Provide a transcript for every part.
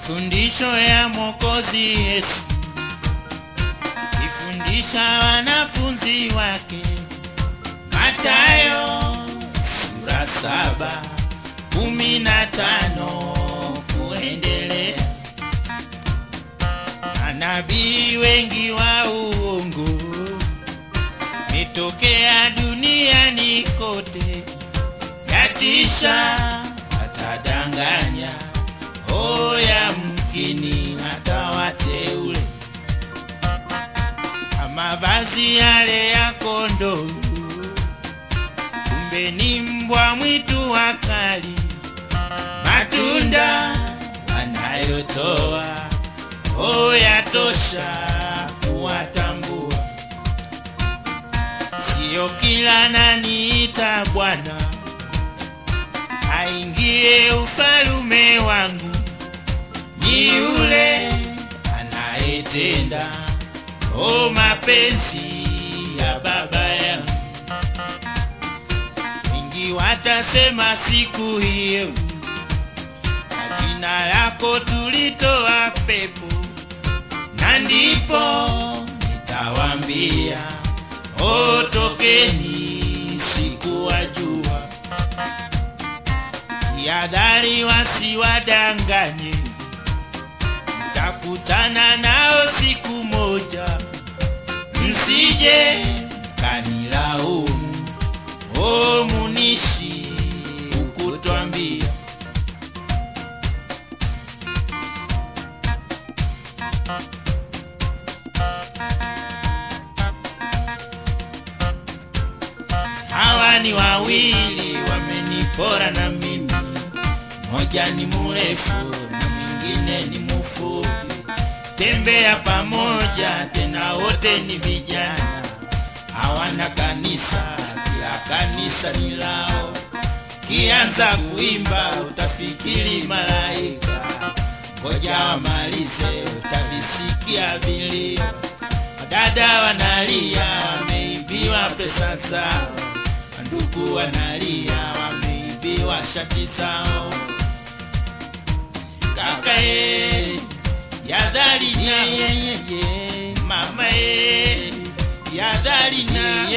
Mafundisho ya Mwokozi Yesu ifundisha wanafunzi wake. Mathayo sura saba kumi na tano kuendelea. Manabii wengi wa uongo metokea duniani kote, yatisha atadanganya, oya mkini hata wateule mavazi yale ya kondoo, kumbe ni mbwa mwitu wakali. Matunda wanayotoa o yatosha kuwatambua. Sio kila naniita Bwana aingie ufalume wangu, ni yule anayetenda o mapenzi ya Baba yangu. Wengi watasema siku hiyo, kwa jina lako tulitoa pepo, na ndipo nitawambia o, tokeni, sikuwajua. Jihadhari wasiwadanganye, mtakutana nao siku moja msije kanilaumu, o munishi ukutwambia. Hawa ni wawili wamenipora na mimi, moja ni mrefu na mwingine ni mfupi tembea pamoja tena, wote ni vijana, hawana kanisa, kila kanisa ni lao. Kianza kuimba utafikiri malaika, ngoja wamalize, utavisikia vilio. Wadada wanalia, wameibiwa pesa zao, ndugu wanalia, wameibiwa shati zao. Kaka eh, yadhari na mama e yadhari na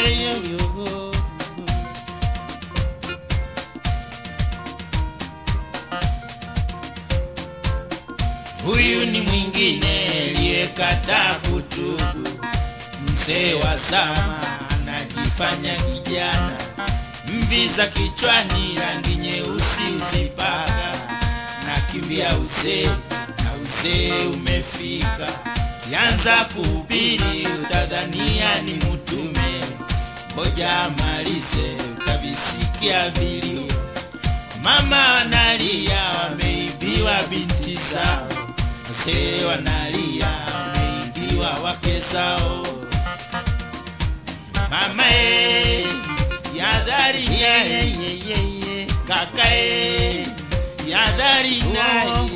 huyu ni mwingine aliyekataa kutubu, mzee wa zama anajifanya kijana, mvi za kichwani rangi nyeusi uzipaka, nakimbia uzee uzee umefika, kianza kuhubiri utadhania ni mtume, ngoja amalize utavisikia vilio. Mama wanalia wameibiwa binti zao, wazee wanalia wameibiwa wake zao. Mama e, yadhari naye, kaka e, yadhari naye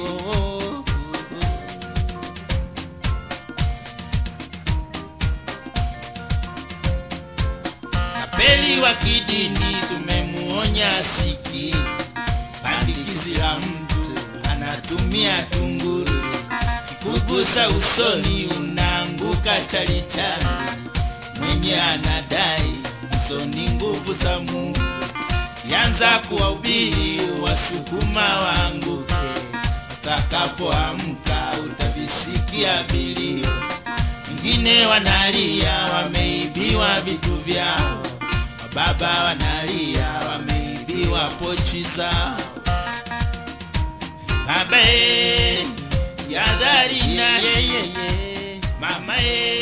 Tapeli wa kidini tumemuonya siki, pandikizi la mtu anatumia tunguru, kikugusa usoni unaanguka chalichali. Mwenye anadai hizo ni nguvu za Mungu, yanza kuwahubiri wasukuma waanguke, watakapoamka utavisikia vilio wengine wanalia wameibiwa vitu vyao, wababa wanalia wameibiwa pochi zao. Baba e, yadhari na mama e